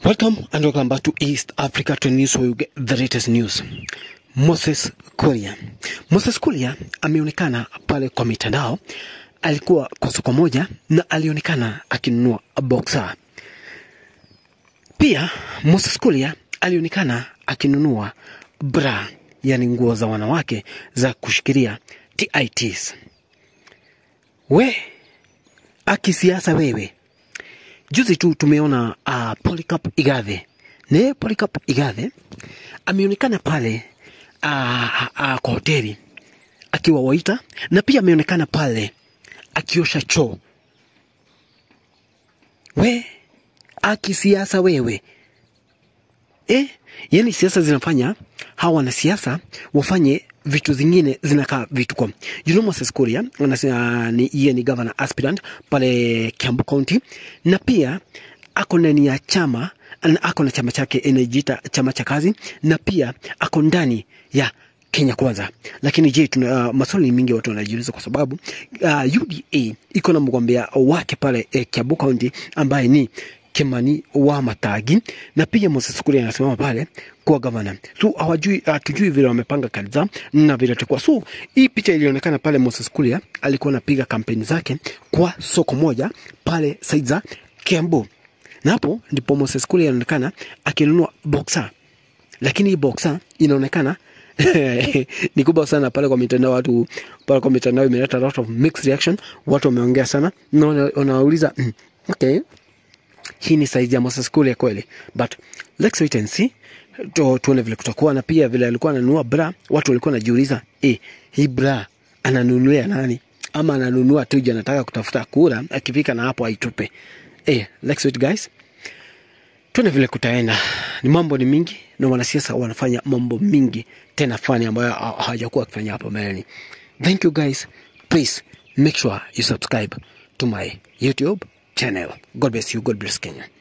Welcome and welcome back to East Africa to News where you get the latest news. Moses Kuria. Moses Kuria ameonekana pale kwa mitandao, alikuwa kwa soko moja na alionekana akinunua boxer. Pia Moses Kuria alionekana akinunua bra, yani nguo za wanawake za kushikilia TITs. We akisiasa wewe Juzi tu tumeona uh, Polycarp Igathe ne Polycarp Igathe ameonekana pale uh, uh, kwa hoteli akiwa waita, na pia ameonekana pale akiosha choo. We akisiasa wewe eh, yani siasa zinafanya hawa wanasiasa wafanye vitu zingine zinakaa vituko. You know Moses Kuria anasema ni yeye ni governor aspirant pale Kiambu County, na pia ako ndani ya chama na ako na chama chake inajiita chama cha kazi, na pia ako ndani ya Kenya Kwanza. Lakini je, tuna uh, maswali mingi watu wanajiuliza kwa sababu uh, UDA iko na mgombea wake pale eh, Kiambu County ambaye ni Kimani wa Matagi na pia Moses Kuria anasimama pale kuwa gavana. So hawajui hatujui vile wamepanga kazi zao na vile itakuwa. So hii picha ilionekana pale Moses Kuria alikuwa anapiga kampeni zake kwa soko moja pale side za Kiambu. Na hapo ndipo Moses Kuria anaonekana akinunua boxer. Lakini hii boxer inaonekana ni kubwa sana pale kwa mitandao. Watu pale kwa mitandao imeleta a lot of mixed reaction, watu wameongea sana na wanauliza mm, okay hii ni saizi ya Moses Kuria kweli, but let's wait and see tu, tuone vile kutakuwa. Na pia vile alikuwa ananunua bra, watu walikuwa wanajiuliza eh, hii bra ananunulia nani? Ama ananunua tu juu anataka kutafuta kura, akifika na hapo aitupe. Eh, let's wait guys, tuone vile kutaenda. Ni mambo ni mingi na wanasiasa wanafanya mambo mingi tena fani ambayo hawajakuwa wakifanya hapo mbeleni. Thank you guys, please make sure you subscribe to my YouTube channel. God bless you. God bless Kenya.